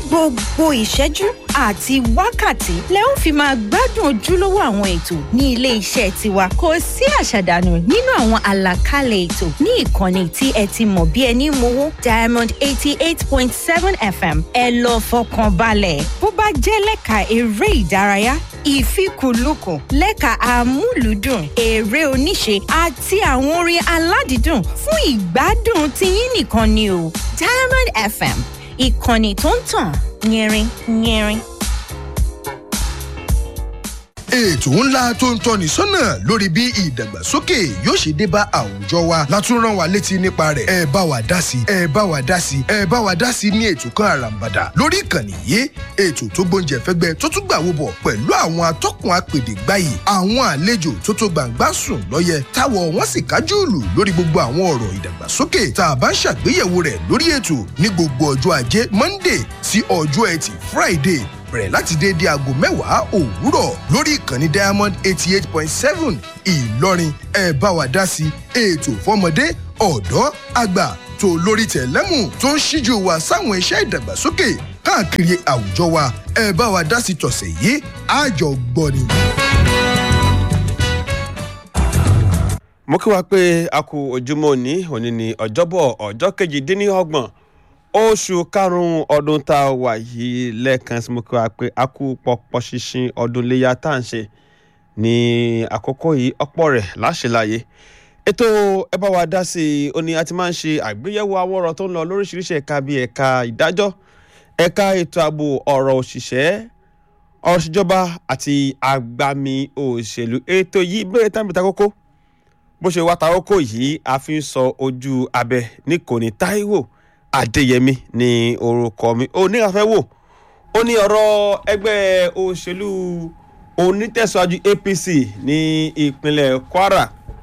gbogbo ìṣẹ́jú àti wákàtí lẹ ó fi máa gbádùn ojúlówó àwọn ètò ní ilé iṣẹ́ tiwa kò sí àṣàdànù nínú àwọn àlàkalẹ̀ ètò ní ìkànnì tí ẹ ti mọ̀ bí ẹni mowó diamond eighty eight point seven fm ẹ lọ fọkàn balẹ̀ bó bá jẹ́ lẹ́ka eré ìdárayá ìfikùnlukùn lẹ́ka amúlùúdùn eré oníṣe àti àwọn orin aládìídùn fún ìgbádùn tiyín nìkan ni o diamond fm ìkànnì tó ń tàn yẹrin yẹrin. ètò ńlá tó ń tọ́ni sọ́nà lórí bí ìdàgbàsókè yóò ṣe dé bá àwùjọ wa látún rán wa létí nípa rẹ̀ ẹ bá wa dá sí ẹ bá wa dá sí ẹ bá wa dá sí ní ètò kan àràǹbàdà lórí ìkànnì yìí ètò tó gbóúnjẹ fẹ́gbẹ́ tó tún gbà wọ́bọ̀ pẹ̀lú àwọn atọ́kùn apèdè gbáyì àwọn àlejò tó tó gbàǹgbà sùn lọ́yẹ táwọ̀ wọ́n sì kájú ìlú lórí gbogbo àwọn ọ̀rọ̀ ìdàgbàsókè tá a bá ń ṣàgbéyẹ̀wò rẹ̀ lórí ètò ní gbogbo ọjọ́ ajé monday sí ọjọ́ ẹtì friday bẹ̀rẹ̀ láti déédé aago mẹ́wàá òwúrọ̀ lórí ìkànnì diamond eighty eight point seven ìlọrin ẹ bá wa dá sí ètò fọmọdé ọ̀dọ́ àgbà tó lórí tẹ̀lẹ́mù tó ń ṣíjú wa sáwọn iṣẹ́ ìdàgbàsókè káàkiri àwùjọ wa ẹ bá wa dá sí tọ̀sẹ̀ yìí àjọgbọ́ni. mo kí wa pé a kú ojúmọ́ òní òní ní ọjọ́bọ̀ ọjọ́ kejìdínlọ́gbọ̀n oṣù karùn-ún ọdún tá a wà yìí lẹ́ẹ̀kan sí mo kí wa pé a kú pọpọ ṣinṣin ọdún iléyà tá à ń ṣe ní àkókò yìí ọ̀pọ̀ rẹ̀ láṣẹláyé ètò ẹ bá wa dá sí i ó ní a ti máa ń ṣe àgbéyẹ̀wò àwọn ọ̀rọ̀ tó ń lọ lóríṣiríṣi ẹ̀ka bíi ẹ̀ka ìdájọ́ ẹ̀ka ètò ààbò ọ̀rọ̀ òṣìṣẹ́ ọ̀rọ̀ ìṣèjọba àti agbami òṣèlú ètò yìí bẹ̀rẹ̀ tàbí takókó bó ṣe wá takókó yìí a fi ń sọ ojú abẹ ní kò ní táíwò adéyẹmí ní orúkọ mi oníkàfẹ́ wò ó ní ọ̀rọ̀ ẹgbẹ́ òṣèlú onítẹ̀síwájú apc ní ìpínlẹ̀ kwara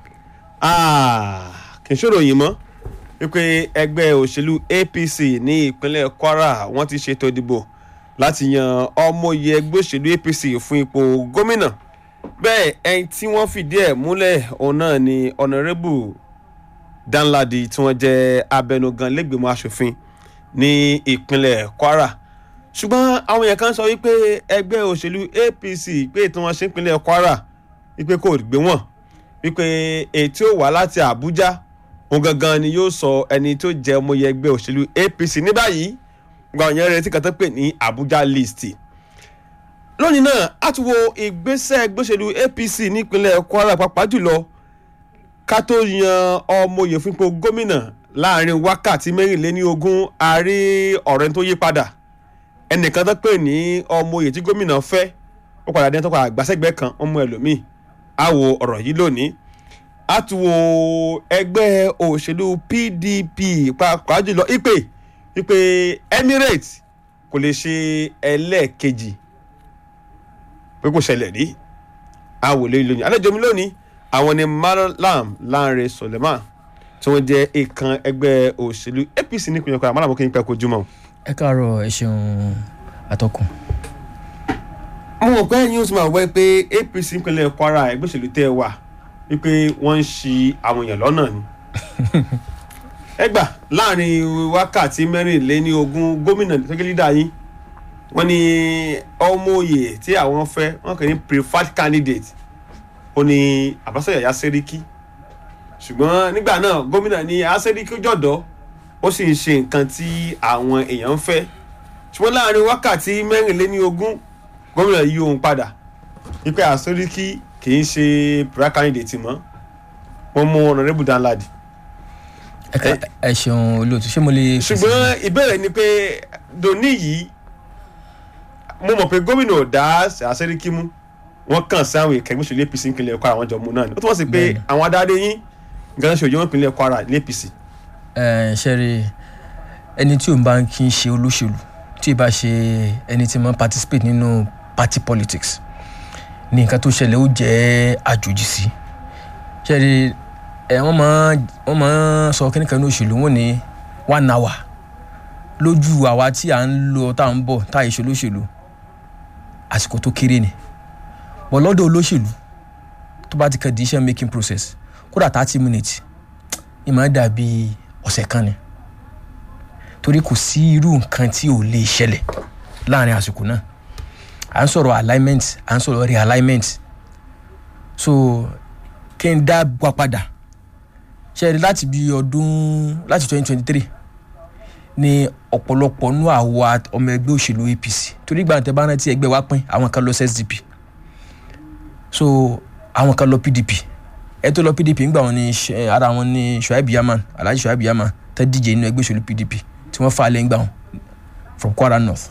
kì í ṣòro yìí mọ́ wípé ẹgbẹ́ òṣèlú apc ní ìpínlẹ̀ kwara wọ́n ti ṣètò ìdìbò láti yan ọmọye ẹgbẹ́ òṣèlú apc fún ipò gómìnà bẹ́ẹ̀ ẹni tí wọ́n fìdí ẹ̀ múlẹ̀ òun náà ni honourable danladi tí wọ́n jẹ́ abẹnugan lẹ́gbẹ̀mọ asòfin ní ìpínlẹ̀ kwara ṣùgbọ́n àwọn èèyàn kan sọ wípé ẹgbẹ́ òṣèlú apc pé tí wọ́n ṣe ìpínlẹ̀ kwara wípé kò gbé wọn wípé ètí ò wá láti àbújá òun gangan ni yóò sọ ẹni tó jẹ́ ọmọye ẹgbẹ́ òṣèlú apc ní báyìí gba òyìn retí kan tó pè ní abuja list lónìí náà a ti wo ìgbésẹ̀ ẹgbẹ́ òṣèlú apc nípínlẹ̀ kwara pàápàá jùlọ ká tó yan ọmọye fún ipò gómìnà láàrin wákàtí mẹ́rìnléní ogún àárí ọ̀rẹ́ tó yí padà ẹnìkan tó pè ní ọmọye tí gómìnà fẹ́ ó padà dé tó padà gbàsẹ́gbẹ́ kan ọmọ ẹlòmíì á wo ọ̀rọ̀ yìí lónìí á tún wo ẹgbẹ́ òṣèlú pdp pàápàá jùlọ ìpè ìpè emirates kò lè ṣe ẹlẹ́ẹ̀kejì pé kò ṣẹlẹ̀ rí á wò lóyún lónìí àlejò mi lónìí àwọn ni malam lanre suleman tí wọ́n jẹ́ ìkan ẹgbẹ́ òṣèlú apc nípìnlẹ̀ kwara malam kí n pẹ́ kojú mọ́. ẹ káàárọ̀ ẹ ṣeun atọ́kùn. àwọn ọ̀pẹ́ ẹ̀yìn oṣù máa wẹ́ pé apc nípìnlẹ̀ kwara ẹgbẹ́ òṣèlú tẹ́ ẹ wà wípé wọ́n ń ṣi àwọn èèyàn lọ́nà ni. ẹ gbà láàrin wákàtí mẹ́rìnléní ogún gómìnà gẹ́gẹ́ lídà yín wọ́n ní ọmọ òye tí àwọn fẹ́ wọ́n kàn ní preferred candidate ó ní àbáṣọ yàyà sẹ́ríkì ṣùgbọ́n nígbà náà gómìnà ní asẹ́ríkì jọ̀dọ̀ ó sì ń ṣe nǹkan tí àwọn èèyàn ń fẹ́ ṣùgbọ́n láàrin wákàtí mẹ́rìnléní ogún gómìnà yí ohun padà wípé asẹ́ríkì kì í ṣe pra candidate mọ́ wọ́n mú honourable danladi. ẹ ṣeun olóòtú ṣé mo lè. ṣùgbọ́n ìbéèrè ni pé doni yìí mo mọ̀ pé gómìnà ò dá asẹ́ríkì mú wọ́n kàn sí àwọn ìkẹgbẹ́ òṣèlú apc ìpínlẹ̀ kwara àwọn jọmọ náà ni ó túmọ̀ sí pé àwọn adarí yín nǹkan ṣe òjò wọn ìpínlẹ̀ kwara ní apc. ẹ ṣe rí ẹni tí òun bá ń kí ń ṣe olóṣèlú tí ì bá ṣe ẹni tí máa ń participate nínú party politics ní nǹkan tó ṣẹlẹ̀ ó jẹ́ àjòjì sí ṣe rí ẹ wọ́n máa wọ́n máa sọ kíní kan ní òṣèlú wọn ní one hour lójú àwa tí à ń lọ tá à ń bọ̀ tá à ń ṣe olóṣèlú àsìkò tó kéré ni bọ̀ lọ́dọ̀ olóṣèlú tó bá ti kan decision making process kódà thirty minutes ìmọ̀ dàbí ọ̀sẹ̀ kan ni torí kò sí irú nǹkan tí ò lè ṣẹlẹ̀ láàrin àsìkò náà à ń sọ̀rọ̀ alignment à ń sọ̀rọ̀ realignment so kí n dá wa padà ṣe rí láti bí ọdún láti twenty twenty three ni ọ̀pọ̀lọpọ̀ nú àwa ọmọ ẹgbẹ́ òṣèlú apc torí ìgbà tẹ bá rántí ẹgbẹ́ wa pín àwọn kan lọ sí sdp so àwọn kan lọ pdp ẹ tó lọ pdp ńgbà wọn ni Ṣ- ara wọn ni shuaib yaman alhaji shuaib yaman tẹ díje nínú ẹgbẹ́ òṣèlú pdp tí wọ́n fà á lẹ́yìn gbà wọn from kwara north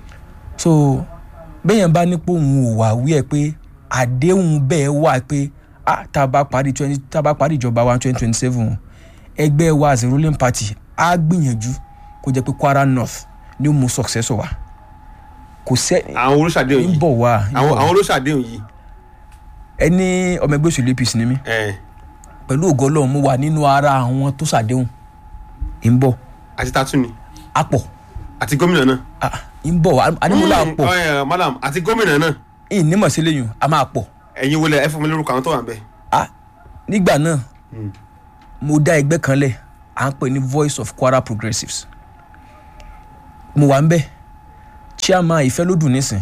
so bẹ́yẹn bá nípò òun ò wá wí ẹ̀ pé àdéhùn bẹ́ẹ̀ wà pé ah tá a bá parí twenty tá a bá parí ìjọba wa twenty twenty seven ẹgbẹ́ wa as a ruling party á gbìyànjú kó jẹ́ pé kwara north ni ó mú successor wa kò sẹ́ àwọn olóṣàdéhùn ń yìí bọ̀ wá ń àwọn bọ̀ wá. àwọn olóṣàdéhùn yìí ẹni ọmọ ẹgbẹ́ òṣèlú apc ni mí ẹ pẹ̀lú ògo ọlọ́run mo wà nínú ara àwọn tó ṣàdéhùn ń bọ̀ àti tatu ni àpọ̀ àti gómìnà náà. ah, ń bọ̀ ànímọ́lá Mm, àpọ̀ ẹ, madam àti gómìnà náà ìnímọ̀ sí lẹ́yìn a máa pọ̀ ẹ̀yin wọlé ẹ fún mi lórúkọ àwọn tó wà ń bẹ̀. ah nígbà náà mo dá ẹgbẹ́ kan lẹ̀ à ń pè ní voice of kwara progressives mo wà ń bẹ̀ chairman ìfẹ́lódùn nísìn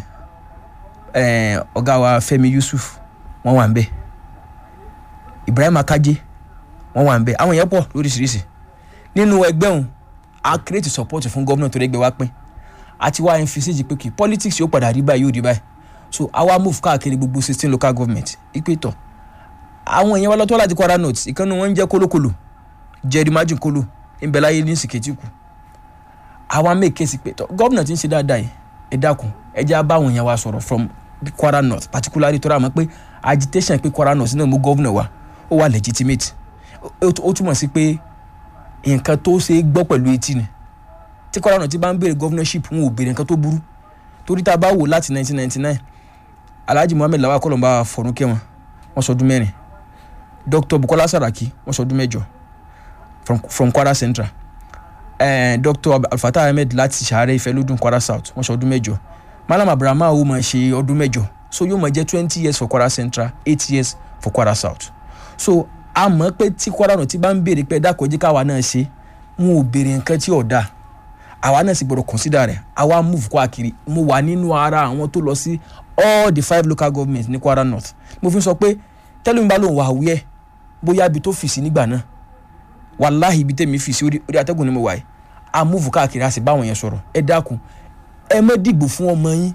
eh, ọ̀gá wa fẹ́mi yusuf wọ́n wà ń bẹ̀ ibrahim akaje wọ́n wà ń bẹ̀ àwọn èèyàn pọ̀ lóríṣiríṣi nínú ẹgbẹ́ òun a create support fún gómìnà tó rẹ́gbẹ́ wa pín àti wá emphasise pé kí politics yóò padà rí báyìí yóò rí báyìí so àwa move káàkiri gbogbo sixteen local government ìpè tọ̀ àwọn èèyàn wa lọ́tọ́ láti kwara north ìkànnì wọn ń jẹ́ kólókòlò jerry majin kolo ìbẹ̀láyé ní sìkẹ́tì kù àwa make case pé tọ́ gómìnà ti ń ṣe dáadáa yìí ẹ dákun ẹ jẹ́ bá àwọn èèyàn wa sọ̀rọ̀ from kwara north particularly tó rà mọ́ pé agitation pé kwara north náà mú gómìnà wa ó wà legitimate ó ó túmọ̀ sí pé nǹkan tó ṣe é gbọ́ pẹ̀lú etí ni tí kwara north ti bá ń béèrè governorship wọn ò béèrè nǹkan tó burú torí tá a bá wò láti 1999 alhaji muhammed lawal kọlọmba fọrúnkẹ wọn wọn sọdún mẹ́rin dr bukola saraki wọn sọdún mẹ́jọ from from kwara central eh, dr alfatah ahmed láti sàárẹ̀ ìfẹ́lódún kwara south wọn sọdún mẹ́jọ malam abraham awo máa ṣe ọdún mẹ́jọ so yóò máa jẹ́ twenty years for kwara central eight years for kwara south so a mọ̀ pé tí kwara náà ti bá ń béèrè pé ẹ̀dá kọjí káwa náà ṣe wọn ò béèrè nǹkan tí ò dáa àwa náà sì gbọdọ̀ consider rẹ̀ àwa move káàkiri mo wà nínú ara àwọn tó lọ sí all the five local governments ní kwara north mo fi sọ pé tẹ́lẹ̀ mi bá lòun wà wíẹ́ bóyá ibi tó fìsí nígbà náà wàláhì ibi tẹ́mi fìsí orí orí atẹ́gùn ni mo wà yìí a move káàkiri a sì bá àwọn yẹn sọ̀rọ̀ ẹ dákun ẹ má dìgbò fún ọmọ yín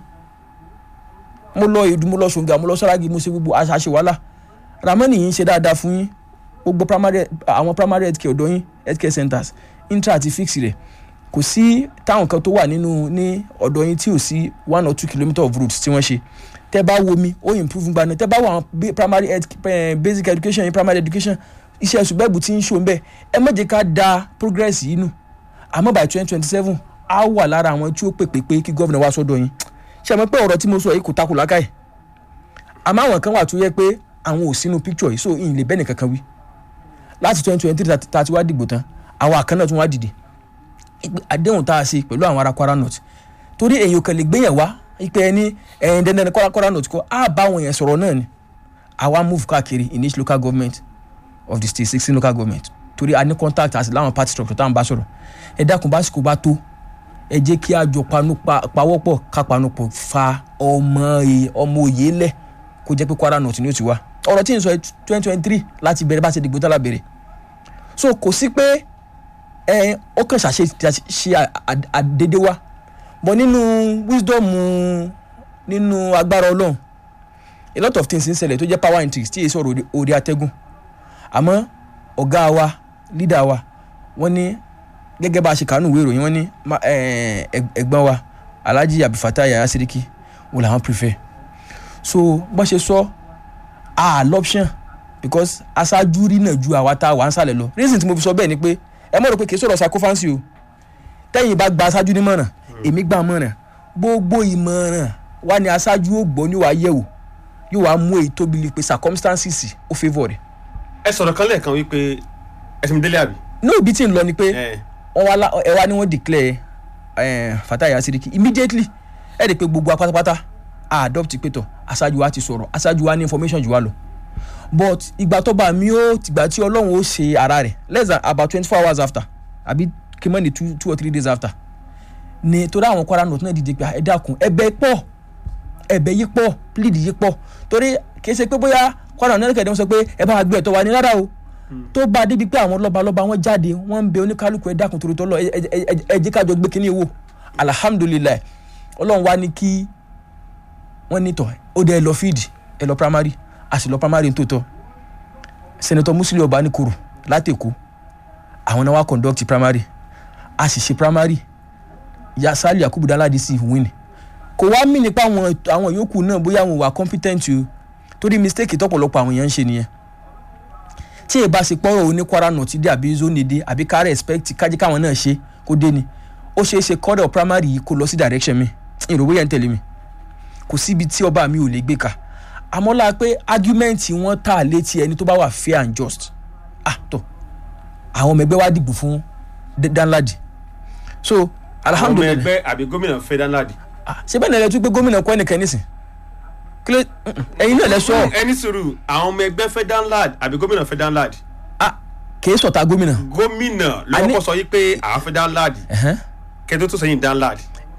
mo lọ ìdú mo lọ sọ̀ngà mo lọ sọ́ràgì mo ṣe gbogbo aṣáṣe wàhálà ramani yìí ń ṣe dáadáa fún yín gbogbo primary àwọn primary health care ọ̀dọ́ yín health care centers intra àti fix rẹ̀ kò sí táwọn kan tó wà nínú ní ọ̀dọ̀ yín tí ò sí one or two kilometre of routes tí wọ́n ṣe tẹ́ bá wo mi ó improve gbaná tẹ́ bá wo àwọn ba- primary health eh, basic education primary education iṣẹ́ ṣùgbẹ́bù tí ń ṣò ń bẹ̀ ẹ má jẹ́ ká da progress yìí nù àmọ́ by twenty twenty seven á wà lára àwọn tí ó pèpè pé kí gómìnà wá sọ́dọ̀ yín ṣe àmọ́ pé ọ̀rọ̀ tí mo sọ yìí kò takò lákàyè àmọ́ àwọn kan wà tó yẹ pé àwọn ò sínú picture yìí so ìyìn lè bẹ́ẹ̀ nìkan kan wí láti twenty twenty three tá a ti wá dìgbò tán àwọn àkànnà tún wá dìde ìpè àdéhùn tá a ṣe pẹ̀lú àwọn ará kwara north torí èyàn kan lè gbéyàn wá ìpè ẹni ẹ̀yìn dandan ní kwara kwara north kọ́ á bá àwọn yẹn sọ̀rọ̀ náà ni àwa move káàkiri in each local government of the state sixteen local government torí a ní contact àti láwọn party structure táwọn bá sọ̀rọ̀ ẹ dákun básìkò bá tó ẹ jẹ́ kí a jọ panu pa pawọ́pọ̀ ká panu pọ̀ fa ọmọ ẹ- ọmọ òye lẹ̀ kó jẹ́ pé kwara north ni ó ti wá ọ̀rọ̀ tí n sọ twenty twenty three láti bẹ̀rẹ̀ bá ṣe dìgbò tálà bẹ̀rẹ̀ so kò sí pé ẹ ó kàn ṣàṣe ṣe à- à- àdédé wa but nínú wisdom nínú agbára ọlọ́run a lot of things ń ṣẹlẹ̀ tó jẹ́ power intrigues tí èyí sọ̀rọ̀ orí- orí atẹ́gùn àmọ́ ọ̀gá wa leader wa wọ́n ní gẹ́gẹ́ bá a ṣe kàánú ìwé ìròyìn wọ́n ní ma- eh, ẹg- ẹ̀gbọ́n wa alhaji abdulfatah yaya siriki wò làwọn prefer so bó ṣe sọ a l'option because aṣáájú rí náà ju àwa tá a wà ń sàlẹ̀ lọ reason tí mo fi sọ bẹ́ẹ̀ ni pé ẹ mọ̀ rò pé kì í sọ̀rọ̀ sacrifice o tẹ́yìn bá gba aṣáájú nímọ̀ràn èmi gbà mọ̀ràn gbogbo ìmọ̀ràn wa ni aṣáájú ó gbọ́ ní wàá yẹ̀wò yóò wá mú èyí tóbi lè pe circumstances ó favour rẹ̀ ẹ sọ̀rọ̀ kan lẹ́ẹ̀kan wípé ẹ ti mi délé àbí. ní òbí tí ń lọ ni pé ẹ wọ́n wá lá- ẹ wá ní wọ́n declare eh, Fatai Yasiriki immediately ẹ rí i pé gbogbo apátápátá a adopt pé tọ̀ aṣáájú wa ti sọ̀rọ̀ aṣáájú wa ní information jù wá lọ but ìgbà tó bá mi ó tìgbà tí ọlọ́run ó ṣe ara rẹ̀ less than about twenty four hours after àbí kí mọ́ ni two two or three days after ni torí àwọn kwara north náà dìde pé ẹ dákun ẹ̀bẹ̀ pọ̀ ẹ̀bẹ̀ yìí pọ̀ plead yìí pọ̀ torí kì í ṣe pé bóyá kwara north kẹ̀dẹ́ wọn sọ pé ẹ bá wa gbé ẹ̀tọ́ wa ní rárá o tó bá a débi pé àwọn lọ́balọ́ba wọn jáde wọ́n ń bẹ oníkálukú ẹ dákun torí tọ́lọ́ ẹ ẹ- ẹ- ẹ jẹ́ kájọ gbé kínní wò alihamudulilayi ọlọ́run wá ní kí wọ́n ní tọ̀ ó dé ẹ lọ fíìdì ẹ lọ primary a sì lọ primary tó tọ́ senator musili ọbanikoro látẹ̀kọ́ àwọn náà wá conduct primary a sì ṣe primary yasali yakubu daladi sì win kò wá mí nípa àwọn àwọn yòókù náà bóyá àwọn wà competent o torí mistake tọ́pọ̀lọpọ̀ àwọn èèyàn ń ṣe nìyẹn tí èèbá ṣe pọ́rọ̀ oní kwara north dé àbí zone dé àbí ká respect kájí káwọn náà ṣe kó dé ni ó ṣeé ṣe kọ́dọ̀ primary yìí kó lọ sí direction mi ìròwó yẹn ń tẹ̀lé mi kò síbi tí ọba mi ò lè gbé ka àmọ́ la pé argument wọn tà létí ẹni tó bá wà fair and just ah tó àwọn ọmọ ẹgbẹ́ wa dìbò fún D- danladi so àwọn ọmọ alhamdulilayi ẹgbẹ́ àbí gómìnà fẹ́ danladi. ah ṣé bẹ́ẹ̀ ni ẹ tún pé gómìnà kọ́ ẹnìkan nísìn kí ló mm-mm, ẹ̀yin náà lẹ sọ ẹni sùúrù àwọn ọmọ ẹgbẹ́ fẹ́ danladi àbí gómìnà fẹ́ danladi. ah kìí sọ̀tà gómìnà gómìnà ló A ní- kọ́kọ́ sọ yìí pé àwọn fẹ́ danladi ẹ̀hẹ́n. kẹ́tọ́ tó sẹ́yìn danladi.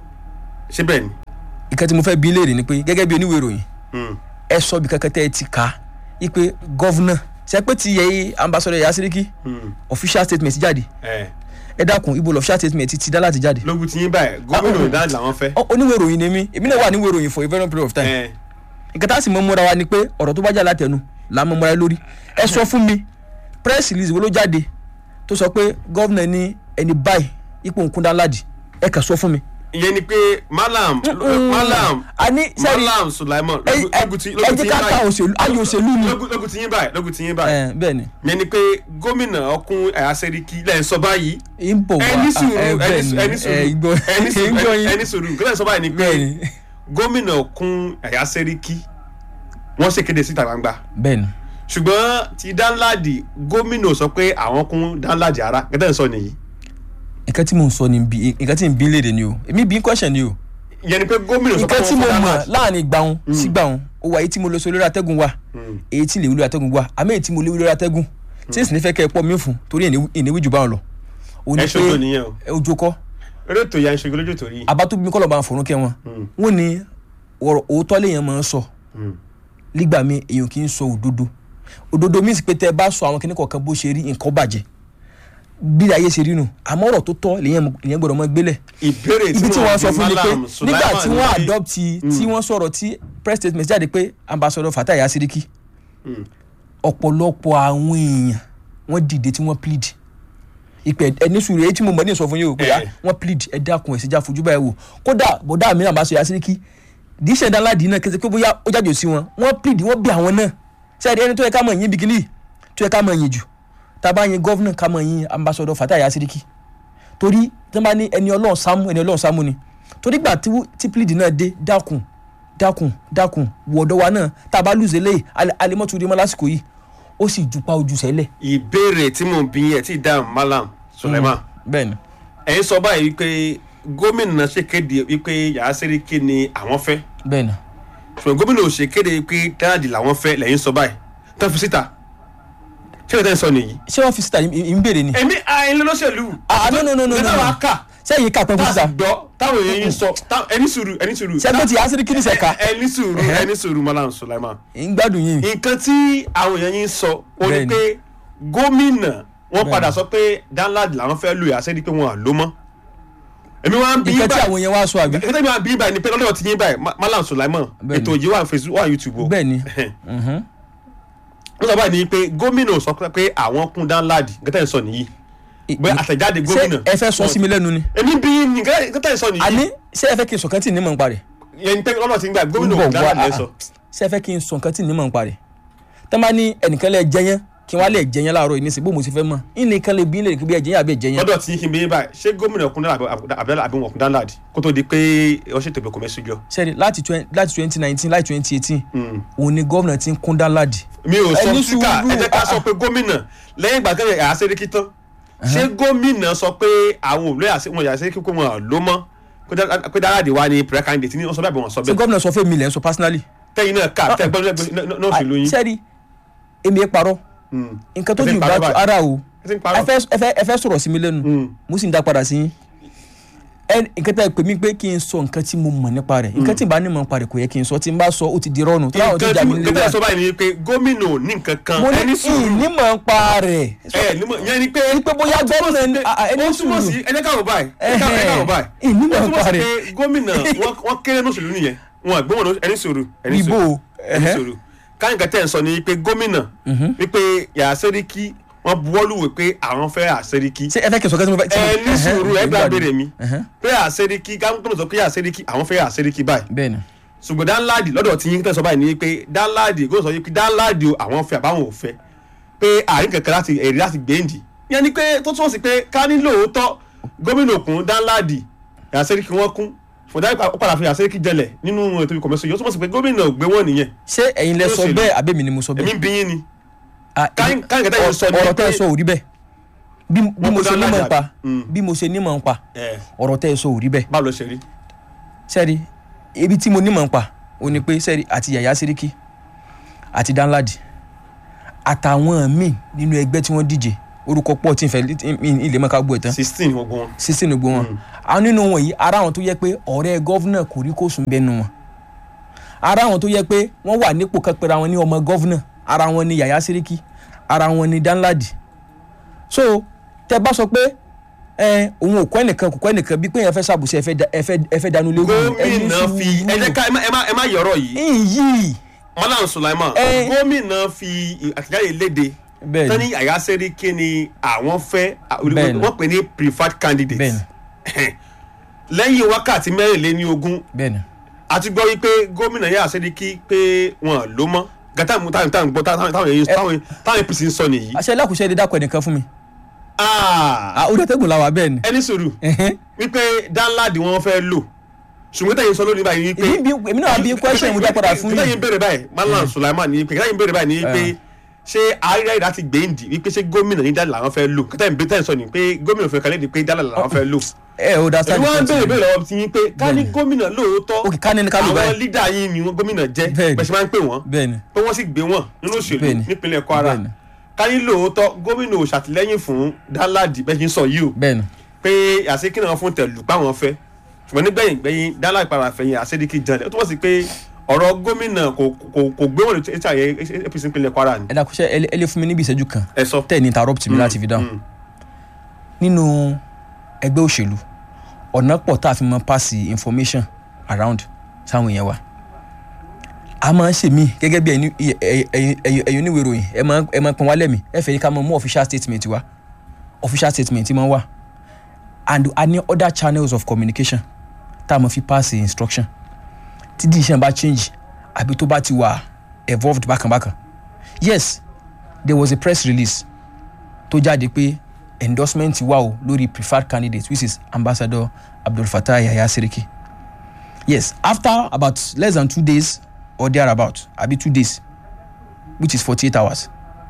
ṣé bẹ́ẹ̀ ni. ìkan tí mo fẹ́ bí léèrè ni pé gẹ́gẹ́ bí oníwèé ìròyìn Mm. ẹ sọ bí kankan tẹ́ ẹ ti kà á yí pé gọ́vnà ṣe pé ti yẹ ambassador yasiriki Mm. official statement jáde ẹ ẹ dákun ibo lọ official statement ti dá láti jáde lógun ti yín báyìí gómìnà danladi làwọn fẹ́. Ọ- oníwèé ìròyìn ni mí èmi náà wà níwèé ìròyìn for a very long period of time ẹ nǹkan tá a sì mọ múra wa ni pé ọ̀rọ̀ tó bá jà látẹnu là á mọ múra lórí ẹ sọ fún mi press release wo ló jáde tó sọ pé gọ́vnà ní ẹni báyìí ipò nkúndá ládì ẹ kà sọ fún mi. ìyẹn ni pé malam malam àní sẹ́rí malam sulaiman ẹ lógun- lógun ti ẹ lógun ti jẹ́ yín ká ta báyìí òṣèlú ayò òṣèlú ni. lógun lógun ti yín báyìí lógun ti yín báyìí ẹ bẹ́ẹ̀ ni ìyẹn ni pé gómìnà ọkùn àyàsẹ́ríkì lẹ́yìn sọ báyìí ń bọ̀ wá ẹni sùúrù ẹ ẹni bẹ́ẹ̀ sùúrù ni ẹni ẹ sùúrù gbọ́ ẹni ẹ sùúrù gbọ́ yín ẹni sùúrù nǹkan lẹ́yìn sọ báyìí ni pé bẹ́ẹ̀ ni gómìnà ọkùn àyàsẹ́ríkì wọ́n ṣèkéde síta gbangba bẹ́ẹ̀ ni ṣùgbọ́n ti danladi gómìnà sọ pé àwọn kún danladi ara gẹ́gẹ́ sọ nìyí nǹkan tí mo ń sọ ni bí nǹkan tí n bí léde ni o èmi bí question ni o ìyẹn ni pé gómìnà sọ pé nǹkan tí wọ́n mo fún mọ̀ danladi láàrin ìgbàun sí gbàun ó wà èyí tí mo lọ sí olórí atẹ́gùn wa Mm. èyí tí lè wí lórí atẹ́gùn wa àmọ́ èyí tí mo lè wí lórí atẹ́gùn tí èsì ní fẹ́ kẹ́ ẹ pọ̀ mí fún torí ìníwí jù báwọn lọ. ó ní ẹ ṣojú nìyẹn o ẹ ojú kọ́ eré ètò ìyá ìṣègùn lójú torí abátúbí mi kọ́lọ̀ bá ń fọ̀rún kẹ́ wọn Mm. wọ́n ní ọ̀rọ̀ òótọ́ lèèyàn máa ń sọ nígbà míì èèyàn kì í sọ òdodo òdodo means pé tẹ́ ẹ bá sọ àwọn kìnnìkan kọ̀ọ̀kan bó ṣe rí nǹkan bàjẹ́ bí ayé ṣe rí nu àmọ́ ọ̀rọ̀ tó tọ́ lèèyàn lèèyàn gbọ́dọ̀ mọ́ gbélẹ̀ ìbéèrè ibi tí wọ́n sọ fún mi pé Malam nígbà tí Sulaiman wọ́n ní- adopt tí wọ́n sọ̀rọ̀ tí press statement jáde pé ambassador Fatai Asiriki Mm. ọ̀pọ̀lọpọ̀ àwọn èèyàn wọ́n dìde tí wọ́n plead ìpè ẹni sùúrù èyí tí mo mọ̀ ní ìsọfún yìí o pé Eh. ah, wọ́n plead ẹ dákun ẹ̀ síjà fojú báyìí wò kódà bọ̀dá mi ambassador Asiriki díṣẹ́ dáńláàdì náà kẹsẹ̀ pé bóyá ó jáde sí wọn wọ́n plead wọ́n bí àwọn náà sẹ́ẹ̀dì ẹni tó yẹ ká mọ̀ yín bikini tó yẹ ká mọ̀ yín jù tá a bá yin gọ́vnà ká mọ̀ yín ambassador Fatai Asiriki torí tí wọ́n bá ní ẹni ọlọ́run sámú ẹni ọlọ́run sámú ni torí gbà tí wú- tí plead náà dé dákun dákun dákun wọ̀ọ́dọ̀ wa náà tá a bá lùzẹ̀ lẹ́yìn alimọ́tò rí mọ́ lásìkò yìí ó sì jupa ojú sẹ́lẹ̀. ìbéèrè tí mo bí yẹn tí dáhùn malam Sulaiman bẹ́ẹ̀ ni ẹ̀yin sọ báyìí wípé gómìnà ṣe kéde wípé yàrá sẹ́ríkì ni àwọn fẹ́ bẹ́ẹ̀ ni ṣùgbọ́n gómìnà ò ṣe kéde wípé dáàdì làwọn fẹ́ lẹ́yìn sọ báyìí tán fi síta ṣé ìtẹ́ sọ nìyí. ṣé wọ́n fi síta ní ń béèrè ni. èmi àìlè lọ́sẹ̀lú. ah no no no no no nígbà wàá kà sẹ́yìn ká pẹ́ fún tá a sì síta gbọ́ táwọn èèyàn yín sọ tá- ẹni sùúrù ẹni sùúrù. sẹ́gbẹ́ ti Asiriki ní sẹ́ka Ẹ- ẹni sùúrù ẹni sùúrù malam Sulaiman. ń gbádùn yín nǹkan tí àwọn èèyàn yín sọ ó ní Bẹ́ẹ̀ni. pé gómìnà wọn Bẹ́ẹ̀ni. padà sọ pé danladi làwọn fẹ́ lò yà sẹ́ni pé wọn à ló mọ́. èmi wá ń bí nǹkan tí báyìí àwọn yẹn wá sọ àbí. nǹkan tí mi wá ń bí báyìí ni pé lọ́dọ̀ ti yín báyìí Ma- malam Sulaiman Bẹ́ẹ̀ni. ètò yìí wà ní Facebook wà ní YouTube o. bẹ́ẹ̀ ni mhm. wọ́n sọ báyìí ni pé gómìnà sọ pé àwọn kún danladi nǹkan tẹ̀ ń sọ nìyí bẹ́ẹ̀ àtẹ̀jáde ṣé gómìnà. ẹ fẹ́ sọ sí mi lẹ́nu ni. èmi bí ní nǹkan tẹ̀ ń sọ nìyí. àní ṣé ẹ fẹ́ kí n sọ nǹkan tí ì ní mọ̀ ń parẹ́. yẹn pé lọ́dọ̀ ti ń gbà gómìnà ń bọ̀ kún wá danladi lẹ́ ah, sọ. ṣé ẹ fẹ́ kí n sọ nǹkan tí ì ní mọ̀ ń parẹ́. tẹ́ bá ní ẹnìkan lẹ jẹyán kí wọ́n á lẹ̀ jẹyán láàárọ̀ yìí nísìnyí bó mo sì fẹ́ mọ̀ ìnìkan lè bí lè kí bí ẹ jẹyán àbí ẹ jẹyán. lọ́dọ̀ tí kí n bí báyìí ṣé gómìnà kún danladi àbí wọn kún danladi kó tó di pé ó ṣètò ìbẹ̀kọ̀ mẹ́sùjọ́. sẹ́ni láti twen- láti twenty nineteen láti twenty eighteen òun ni gómìnà ti ń kún dánláàdì. mi ò sọ Ẹni síkà sùúrù, ẹ jẹ́ ká ah, sọ pé gómìnà lẹ́yìn ìgbà tẹ́lẹ̀ yàrá sẹ́ríkì tán ṣé gómìnà sọ pé àwọn òbí wọn yàrá sẹ́ríkì kó wọn ló mọ́ pé dáradì wa ni prayer candidate ní wọ́n sọ bẹ́ẹ̀ bí wọ́n sọ ṣé bẹ́ẹ̀ gómìnà sọ fún mi lẹ́ ń sọ personally. tẹ́yìn náà ká tẹ́ gbọ́dọ̀ náà fi lóyún. sẹ́ni èmi ẹ parọ́ nǹkan tó Ẹ ti jù ń bá parọ́ tó báyìí. ara o ẹ ti ń ẹ parọ́. fẹ́ ẹ fẹ́ ẹ fẹ́ sọ̀rọ̀ sí mi lẹ́nu Mm. mo sì ń dá padà sí yín ẹ nǹkan tẹ́ ẹ pè mí pé kí n sọ nǹkan tí mo mọ̀ nípa rẹ̀ nǹkan tí n bá ní mọ̀ nípa rẹ̀ kò yẹ kí n sọ tí n bá sọ ó ti di rọ́ọ̀nù tó láwọn tó jà mí nǹkan tí nílé wọ́n wa sọ báyìí ni pé gómìnà ò ní nǹkan kan mo ní ẹni sùúrù ní mọ̀ nípa rẹ̀ ẹ nímọ̀ yẹn ni pé ní pé bóyá gómìnà ní- à- à, ẹni ó túmọ̀ sùúrù. sí ẹni káwọ̀ báyìí ẹni káwọ̀ ẹni káwọ̀ báyìí Ìní mọ̀ ó túmọ̀ sí nípa pé rẹ̀. gómìnà wọ́n- wọ́n kéré ní òṣèlú nìyẹn wọn àgbẹ̀ wọn ẹni sùúrù ẹni Ibo, sùúrù ẹni ẹhẹ́. sùúrù káyìnkà tẹ̀ ń sọ ni pé gómìnà wípé yàrá sẹ́ríkì wọ́n buwọ́lùwẹ̀ pé àwọn fẹ́ àṣẹ́ríkì ṣé ẹ fẹ́ kí n sọ kẹ́sì mo fẹ́. tí mo- ẹni ẹhẹ́, sùúrù ẹ gbà béèrè mi ẹhẹ́. pé àṣẹ́ríkì káwọn sọ pé àṣẹ́ríkì àwọn fẹ́ àṣẹ́ríkì báyìí bẹ́ẹ̀ni ṣùgbọ́n dáńláàdì lọ́dọ̀ tí yín tẹ̀sán báyìí ni pé dáńláàdì kò sọ pé dáńláàdì o àwọn fẹ́ àbáwọn ò fẹ́ pé àárín kankan láti èrè láti gbèǹdì yẹn ni pé tó túmọ̀ sí pé ká ní lóòótọ́ gómìnà òkun dáńláàdì àṣẹ́ríkì wọn kún fúndáì ó padà fi àṣẹ́ríkì jẹlẹ̀ nínú ètò ìkọ̀mẹ́sọ yóò túmọ̀ sí pé gómìnà ò gbé wọn nìyẹn ṣé ẹ̀yin lẹ sọ Olóṣèlú. bẹ́ẹ̀ àbẹ́mi ni mo sọ èmi bẹ́ẹ̀ ń bí yín ni Ah, káyìn- káyìn kẹta yẹn sọ ni ọ̀rọ̀ tẹ́ ẹ pé- sọ ò rí bẹ́ẹ̀ bí bí Wọ́n mo kó ṣe dáńláàdì nímọ̀ ń pa Mm. bí mo ṣe nímọ̀ ń pa ẹ ọ̀rọ̀ tẹ́ ẹ sọ ò rí bẹ́ẹ̀ báwo ló ṣe rí sẹ́ẹ̀rì ibi tí mo nímọ̀ ń pa ò ní pé sẹ́ẹ̀rì àti yàyà síríkì àti danladi àtàwọn míì nínú ẹgbẹ́ tí wọ́n díje orúkọ pọ̀ tí n fẹ́ ilé mọ́ká gbọ́ ẹ̀ tán sixteen gbogbo wọn sísìn ní gbogbo wọn àwọn nínú wọn yìí ara àwọn tó yẹ pé ọ̀rẹ́ gọ́vnà kò rí kó sùn bẹ́nu wọn ara àwọn tó yẹ pé wọ́n wà nípò kan pera wọn ní ọmọ gọ́vnà ara wọn ní yàyà síríkì ara wọn ní danladi so tẹ bá sọ pé ẹ òun ò kọ́ ẹnìkan kò kọ́ ẹnìkan bí pé èèyàn fẹ́ ṣàbùsí ẹ fẹ́ da- ẹ fẹ́ ẹ fẹ́ dánú lé gómìnà fi ẹ jẹ́ ká ẹ má- ẹ má ẹ má yọ̀rọ̀ yìí yìí Malam Sulaiman Eh. gómìnà fi àtẹ̀jáde léde Bẹ́ẹ̀ni. tani àyà sẹ́ríkì ni àwọn fẹ́ Bẹ́ẹ̀ni. wọ́n pè ní preferred candidate bẹ́ẹ̀ni lẹ́yìn wákàtí mẹ́rìnléní ogún bẹ́ẹ̀ni a ti gbọ́ wípé gómìnà yà sẹ́ríkì pé wọ́n ló mọ́ gàtà mú táwọn táwọn gbọ́ táwọn táwọn èyí táwọn táwọn APC ń sọ nìyí. àṣẹ lákùúṣe ẹni dákọ̀ ẹnìkan fún mi Ah, ah ó dẹ́tẹ́gùn làwà bẹ́ẹ̀ ni ẹni sùúrù Ẹhẹ́n. wípé dáńláàdì wọn fẹ́ lò ṣùgbọ́n tẹ̀yìn sọ lónìí báyìí wípé èmi bí- èmi náà bí question mo dá padà fún yín. tẹ̀yìn béèrè báyìí Malam Sulaiman ní pé tẹ̀yìn béèrè báyìí ní pé ṣé àárẹ̀ ìdá ti gbèǹdì wípé ṣé gómìnà ní dáńlá làwọn fẹ́ lò tẹ̀yìn béèrè tẹ̀yìn sọ ni pé gómìnà fẹ́ kalẹ́ di pé dáńlá làwọn fẹ́ lò. ẹ ò dá sáà èmi wọ́n ń béèrè béèrè lọ́wọ́ ti yín pé ká ní gómìnà lóòótọ́ òkè ká ní ní ká ló àwọn báyìí lídà yín ni wọ́n gómìnà jẹ́ Bẹ́ẹ̀ni. bẹ́ẹ̀ ṣe máa ń pè wọ́n bẹ́ẹ̀ni pé wọ́n sì gbé wọn nínú òṣèlú Bẹ́ẹ̀ni. nípínlẹ̀ Kwara Bẹ́ẹ̀ni. ká ní lóòótọ́ gómìnà ò ṣàtìlẹ́yìn fún dáńláàdì bẹ́ẹ̀ ṣe ń sọ yìí o bẹ́ẹ̀ni pé àṣekí náà fún tẹ̀lú páwọn fẹ́ ṣùgbọ́n nígbẹ̀yìn gbẹ̀yìn dálà ìpara fẹ̀yìn àṣedíkì jalè ó túmọ̀ sí pé ọ̀rọ̀ gómìnà kò kò kò gbé wọn lè ṣe àyè APC ìpínlẹ̀ Kwara ni. ẹ dákúṣẹ́ ẹ lé- ẹ lé fún mi níbi ìṣẹ́jú kan ẹ sọ. tẹ̀ ní interrupt mi láti fi dáhùn Mm. nínú ẹgbẹ́ òṣèlú ọ̀nà pọ̀ tá a fi mọ pass information around sáwọn èèyàn wa a máa ń ṣe mí gẹ́gẹ́ bí ẹ̀yin ẹ̀yin- ẹ̀yin ẹ̀yin oníwèé ìròyìn ẹ máa ẹ máa pọn wá lẹ́mìí ẹ fẹ́ ká máa mú official statement wá official statement máa wà and a ní other channels of communication tá a máa fi pass instruction tí decision bá change àbí tó bá ti wà evolved bákànbákàn yes there was a press release tó jáde pé endorsement wà o lórí preferred candidate which is ambassador abdul fatah yahya siriki yes after about less than two days or thereabout abi two days which is forty-eight hours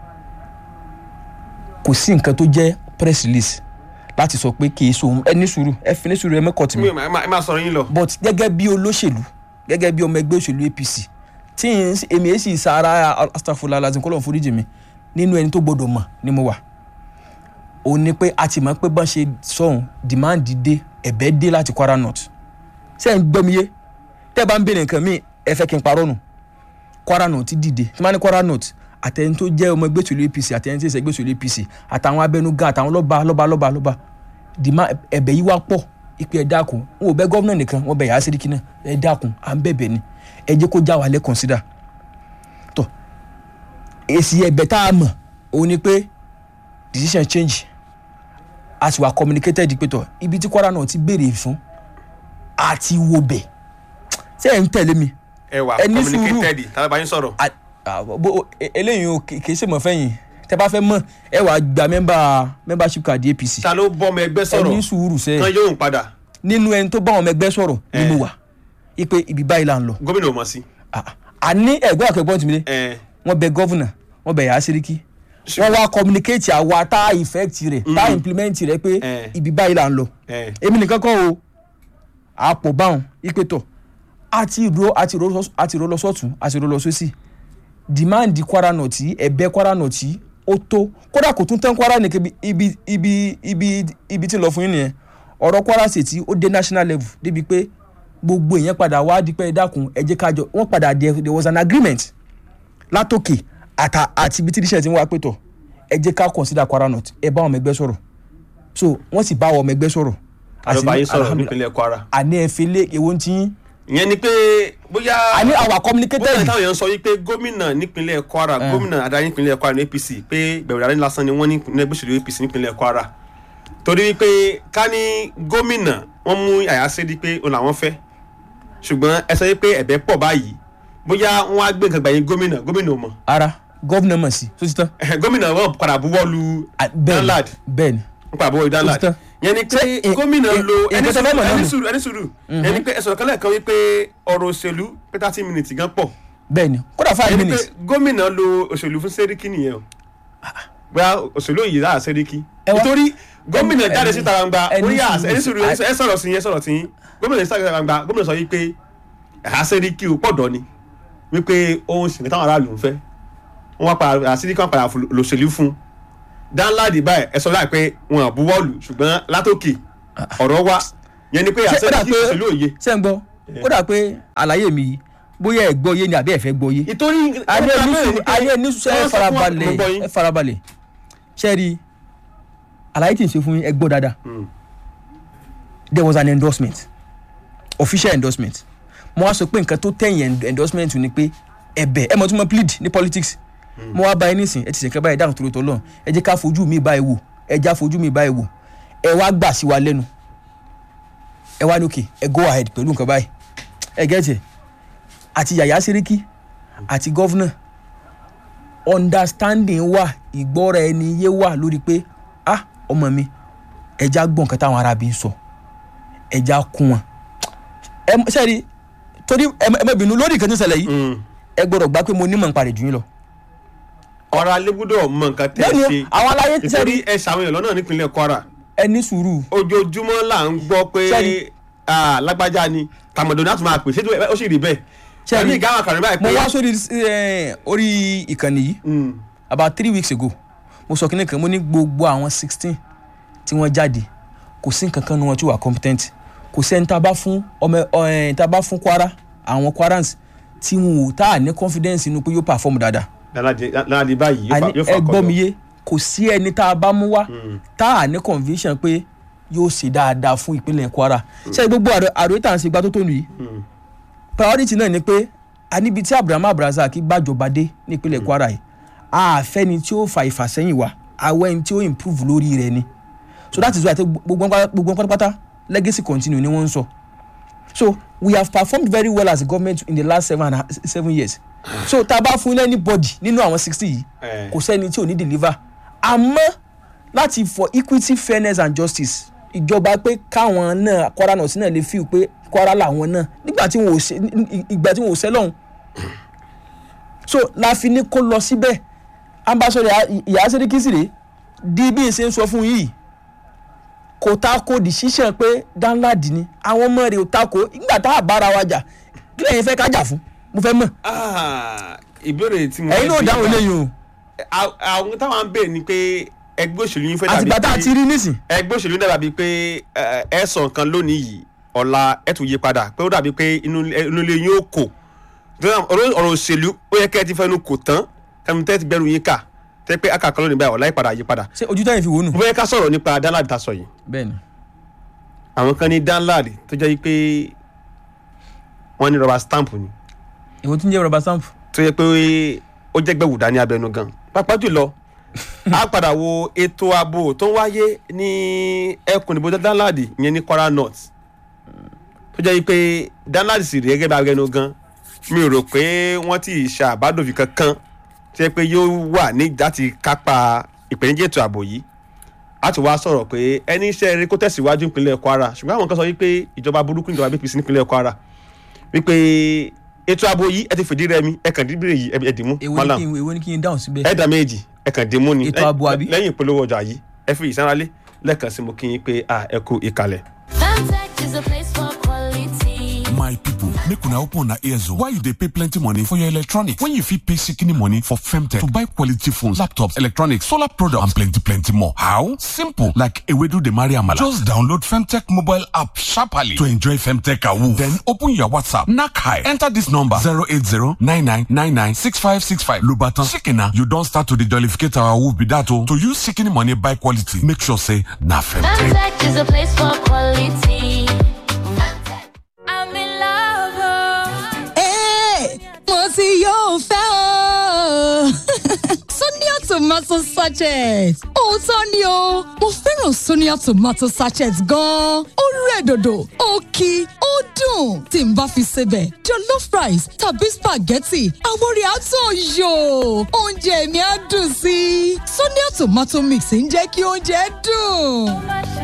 kò sí nǹkan tó jẹ́ press release láti sọ pé kì í so ẹ ní sùúrù ẹ fi ní sùúrù ẹ mẹ́kọ̀ọ́ tì mí mi ò máa- ẹ máa- ẹ máa sọ̀rọ̀ yín lọ. but gẹ́gẹ́ bí olóṣèlú gẹ́gẹ́ bí ọmọ ẹgbẹ́ òṣèlú apc tí n èmi èsì sara astafula lazim kọ́lọ̀ foríjì mi nínú ẹni tó gbọdọ̀ mọ̀ ni mo wà òun ni pé a ti mọ̀ pé bọ́n ṣe sọ̀hún demand dé ẹ̀bẹ̀ dé láti kwara north ṣé ẹ̀ ń gbọ́ mi yé tẹ́ ẹ bá ń béèrè nǹkan míì ẹ fẹ́ kí n parọ́ nù kwara north dìde tí wọ́n ní kwara north àtẹni tó jẹ́ ọmọ ẹgbẹ́ òṣèlú apc àtẹni tí ń ṣe ẹgbẹ́ òṣèlú apc àtàwọn abẹnugan àtàwọn lọ́ba lọ́ba lọ́ba lọ́ba dìmá ẹ̀bẹ̀ yìí wá pọ̀ ìpè ẹ dákun wọn ò bẹ̀ gọ́vnà nìkan wọn bẹ̀ yà á síríkì náà ẹ dákun à ń bẹ̀bẹ̀ ni ẹ jẹ́ kó já wa lẹ́ consider tọ́ èsì ẹ̀bẹ̀ tá a mọ̀ òun ni pé decision change a sì wà communicated pé tọ́ ibi tí kwara náà ti béèrè fún àti wo bẹ̀ ṣé ẹ̀ ń tẹ̀lé mi ẹ wà ẹ ní sùúrù. communicated tàbí bá yín sọ̀rọ̀. a- a- bó- e- eléyìí o kì kì í ṣe mọ̀ fẹ́yìn tẹ́ bá fẹ́ mọ̀ ẹ wàá gba member membership card apc ta ló bọ́ ọmọ ẹgbẹ́ ẹ ní sọ̀rọ̀ sùúrù sẹ́ẹ̀ kan yóò ń padà nínú ẹni tó bá àwọn ọmọ ẹgbẹ́ sọ̀rọ̀ ni Eh. mo wà ipe ibi báyìí là ń lọ gómìnà ò mọ̀ sí. Ah, ah. àní ẹ̀gbọ́n àkẹ́gbọ́n tì mí dé ẹ wọ́n bẹ gọ́vùnà wọ́n bẹ yàrá síríkì wọ́n wá communicate àwa tá effect rẹ̀ tá implement rẹ̀ pé Eh. ibi báyìí là ń lọ ẹ èmi nìkan kọ́ o àpò báwọn ipe tọ̀ àti ro àti ro lọ- àti ro lọ sọ́tún àti ro lọ sósì demand kwara nọ̀tì ẹ̀bẹ̀ kwara nọ̀tì ó tó kódà kò tún tán kwara nìkan ibi ibi ibi ibi ibi tí ń lọ fún yín nìyẹn ọ̀rọ̀ kwara state tí ó dé national level débi pé gbogbo èèyàn padà wá dípẹ́ dákun ẹ jẹ́ kájọ wọ́n padà there there was an agreement látòkè àtà àti ibi tí tíṣẹ̀ ti ń wá pé tọ̀ ẹ jẹ́ ká consider kwara north ẹ bá ọmọ ẹgbẹ́ sọ̀rọ̀ so wọ́n sì bá ọmọ ẹgbẹ́ sọ̀rọ̀ àlọ́bà yín sọ̀rọ̀ alhamdulillah. nípínlẹ̀ kwara àní ẹ fi lé èwo ń tí yín ìyẹn ni pé bóyá àní our bóyá communicated táwọn èèyàn sọ wípé gómìnà nípínlẹ̀ kwara gómìnà adarí nípínlẹ̀ kwara ní apc pé gbẹ̀rù adarí lásán ni wọ́n ní ìpínlẹ̀ gbèsè apc nípínlẹ̀ kwara torí wípé ká ní gómìnà wọ́n mú àyàsé di pé òun làwọn fẹ́ ṣùgbọ́n ẹ sọ wípé ẹ̀bẹ̀ pọ̀ báyìí bóyá wọ́n á gbé nǹkan gbàyìn gómìnà gómìnà ò mọ̀ ara gọ́vnà mọ̀ sí tó ti tán gómìnà wọn padà buwọ́ lu Ah, bẹ́ẹ̀ni danlad bẹ́ẹ̀ni wọn padà buwọ́ lu danlad tán. yẹn ni pé Ṣé, eh, gómìnà eh, lo eh, ẹni nǹkan tó fẹ́ sùúrù mọ̀ náà ẹni nù. sùúrù ẹni sùúrù yẹn ni pé ẹ sọ̀rọ̀ kan lẹ́ẹ̀kan wípé ọ̀rọ̀ òṣèlú pé thirty minutes gan pọ̀ bẹ́ẹ̀ni kódà five ẹni pé minutes gómìnà lo òṣèlú fún sẹ́ríkì nìyẹn o bóyá òṣèlú yìí láà sẹ́ríkì Ẹ wá- nítorí gómìnà ẹni- jáde síta gbangba ẹni orí sùúrù ẹni sùúrù sí- ẹ sọ̀rọ̀ sí yẹn sọ̀rọ̀ sí yín gómìnà síta gbangba gómìnà sọ yìí pé ẹ̀há sẹ́ríkì ò pọ̀dọ̀ ni wípé ohun ṣìnkẹ́ táwọn aráàlú ń fẹ́ wọ́n wá padà àsíríkì wọn padà lòṣèlú fún dáńláàdì báyìí ẹ sọ láì pé wọn à buwọ́lù ṣùgbọ́n látòkè ọ̀rọ̀ wa yẹn ni pé Ṣé ó dà àsẹ́ríkì pé- òṣèlú òye ṣé ń gbọ́ kódà pé àlàyé mi yìí bóyá ẹ gbọ́ yé ni àbí ẹ fẹ́ gbọ́ yé ìtorí ayé nísù ayé nísù ẹ farabalẹ̀ ẹ farabalẹ̀ ṣe rí àlàyé tí n ṣe fún yín ẹ gbọ́ dáadáa there was an endorsement official endorsement mo wá sọ pé nǹkan tó tẹ̀yìn end- endorsement ni pé ẹ̀bẹ̀ ẹ mọ̀ tí mo plead ní politics mo wá báyìí nísìn ẹ ti ṣèkẹ́ báyìí dáhùn torí tọ́lọ́ ẹ jẹ́ ká fojú mi báyìí wò ẹ já fojú mi báyìí wò ẹ wá gbà sí wa lẹ́nu ẹ wá ní òkè ẹ go ahead pẹ̀lú nǹkan báyìí ẹ gẹ́tì àti yàyà sẹ́ríkì àti gọ́fúnà understanding wà ìgbọ́ra ẹni yé wà lórí pé ah ọmọ mi ẹja gbọ́ nǹkan táwọn arábí ń sọ ẹja kún wọn ẹ mọ- sẹ́ẹ̀rí torí ẹ mọ- ẹ má bínú lórí nǹkan tó ń ṣẹlẹ̀ yìí ẹ gbọ́dọ̀ gbà pé mo nímọ̀ nípa rẹ̀ jù yín lọ. ọ̀rọ̀ alẹ́ gbọ́dọ̀ mọ nǹkan tẹ́ ẹ Bẹ́ẹ̀ni, ṣe àwọn aláyé nítorí sẹ́ẹ̀rí ẹ ṣàwọn èèyàn lọ́nà nípínlẹ̀ kwara ẹ ní sùúrù ojoojúmọ́ là ń gbọ́ pé Sẹ́ẹ̀rí. ah, lágbájá ni tàmọ̀dọ̀ náà tún máa pè ṣé ó sì rí bẹ́ẹ̀ Sẹ́ẹ̀rí. ẹ̀mí ìgáwà kàrin báyìí mo pé wá sórí ẹ, orí ìkànnì yìí Mm, about three weeks ago mo sọ kí ni kan mo ní gbogbo àwọn sixteen tí wọ́n jáde kò sí nǹkan kan nu wọn tí wà competent kò sẹ́ni tá a bá fún ọmọ ẹ̀ tá a bá fún kwara àwọn kwarans tí wọn ò tá a ní confidence inú pé yóò perform dáadáa Lálàdé Lálàdé báyìí yóò àní fà- yóò fà ẹ gbọ́ mi kọ́dọ̀. yé kò sí ẹni tá a bá mú wá tá a ní conviction pé yóò ṣe dáadáa fún ìpínlẹ̀ kwara ṣé gbogbo àrò àròyé tá à ń ṣe gbá tó tó nù yìí Mm. priority náà ni pé a níbi tí abrahamu abrazak gbàjọba dé nípínlẹ̀ kwara yìí àfẹ́ni tí ó fa ìfàsẹ́yìn wá àwọn ẹni tí ó improve lórí rẹ̀ ni so that is why àti gbogbo wọn- gbogbo wọn pátápátá legacy continue ni wọ́n ń sọ so we have performed very well as a government in the last seven and a- seven years so tá a bá fún anybody nínú àwọn sixty yìí Eh. kò sẹ́ni tí ò ní deliver àmọ́ láti for equity fairness and justice ìjọba pé káwọn náà kwara náà sí náà lè feel pé kwara làwọn náà nígbà tí wọn ò ṣe ìgbà tí wọn ò ṣe lọ́hùn so la fi ní kó lọ síbẹ̀ ambassador ìyá sẹ́ríkì sì rèé di bí n ṣe ń sọ fún yìí kò ta ko decision pé danladi ni àwọn ọmọ rẹ̀ ò ta ko nígbà tá a bára wa jà kí lẹ́yìn fẹ́ ká jà fún mo fẹ́ mọ̀ Ah, ìbéèrè tí mo ẹ̀yin náà fẹ́ dáhùn bí- eléyìí o À- àwọn táwọn ń bèèrè ni pé ẹgbẹ́ òṣèlú yín fẹ́ dàbí àtìgbà tá a ti rí nísìn ẹgbẹ́ òṣèlú náà dàbí pé ẹ, ẹ sọ nǹkan lónìí yìí ọ̀la ẹ tún yí padà pé ó dàbí pé inú inú ilé yín ó kò Nítorí àwọn ọ̀rọ̀ ọ̀rọ̀ òṣèlú ó yẹ kẹ́ ẹ ti fẹ́nu kò tán ẹnu tẹ́ ti gbẹ́rù yín kà tẹ́ pé akàkọ́ lónìí báyìí ọ̀la yí padà yí padà ṣé ojú táyìn fi wò nù. mo fẹ́ ká sọ̀rọ̀ nípa danlad ta sọ yìí bẹ́ẹ̀ni àwọn kan ní danlad tó jẹ́ pé wọ́n ní rọba stamp ni ìwọ tún jẹ́ rọba stamp. tó yẹ pé ó jẹ́ gbẹ̀wò dání abẹnú gan pàápàá jùlọ a padà wo ètò ààbò tó ń wáyé ní ẹkùn ìbò danlad ìyẹn ní kwara north tó jẹ́ pé danlad sì rí gẹ́gẹ́ bí abẹnú gan mi ò rò pé wọ́n ti ṣe àbádòfin kankan tó yẹ pé yóò wà ní láti kápá ìpèníjà ètò ààbò yìí a ti wá sọ̀rọ̀ pé ẹni iṣẹ́ eré kó tẹ̀síwájú nípínlẹ̀ kwara ṣùgbọ́n àwọn kan sọ wípé ìjọba burúkú ìjọba apc nípínlẹ̀ kwara wípé ètò ààbò yìí ẹ ti fìdí rẹmi ẹ kàn dídìrì yìí ẹ dìmú èwo ni malam kí n èwo ni kí n dáhùn síbẹ̀. ẹ dà méjì ẹ kàn dìmú ni Ètò ààbò àbí? lẹ́yìn ìpolówó ọjà yìí ẹ fi ìsánralé lẹ́ẹ̀kan sí mo kí yín pé a ẹ kú ìkàlẹ̀. Fantech is a place for quality. My my people make una open una ears o why you dey pay plenty money for your electronics when you fit pay shikini money for femtech to buy quality phones laptops electronics solar products and plenty plenty more how simple like ewedu dey marry amala just download femtech mobile app sharply to enjoy femtech awoof then open your whatsapp knack high enter this number zero eight zero nine nine nine nine six five six five lobatan shikina you don start to dey jollificate our awoof be that o to use shikini money buy quality make sure say na femtech. Contact is a place for quality. I'm in love. Hey, mo ti yóò fẹ́ o. Sonia tomato sachet. Òótọ́ ni o, mo fẹ́ràn Sonia tomato sachet gan-an. Ó rẹ̀ dòdò, ó kí, ó dùn. Tí n bá fi sebẹ̀, jollof rice tàbí spaghetti, àwọn orí àtọ̀ yò. Oúnjẹ mi á dùn sí i. Sonia tomato mix ń jẹ́ kí oúnjẹ dùn.